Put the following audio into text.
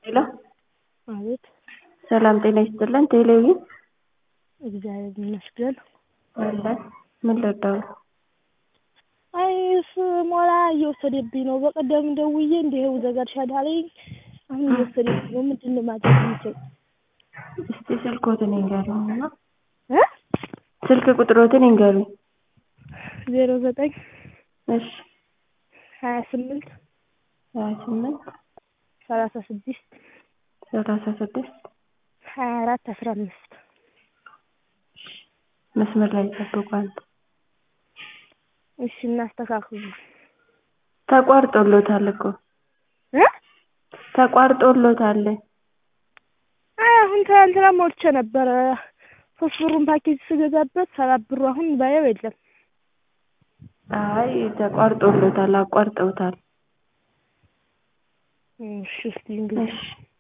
ሄሎ አቤት ሰላም ጤና ይስጥልን ቴሌቪዥን እግዚአብሔር ይመስገን አለን ምን ልርዳዎት አይ ስሞላ እየወሰደብኝ ነው በቀደም ደውዬ እንደ ይኸው ዘጋድሻል አለኝ አሁን እየወሰደብኝ ነው ምንድን ነው ማድረግ የምችል እስቲ ስልክዎትን ይንገሩኝ እና እ ስልክ ቁጥርዎትን ይንገሩኝ ዜሮ ዘጠኝ እሺ ሀያ ስምንት ሀያ ስምንት ሰላሳ ስድስት ሰላሳ ስድስት ሀያ አራት አስራ አምስት መስመር ላይ ይጠብቁ አንዴ እሺ እናስተካክሉ ተቋርጦልዎታል እኮ እ ተቋርጦልዎታል አይ አሁን ትናንትና ሞልቼ ነበረ ሶስት ብሩን ፓኬጅ ስገዛበት ሰባት ብሩ አሁን ባየው የለም አይ ተቋርጦልዎታል አቋርጠውታል እሺ እስቲ እንግዲህ እሺ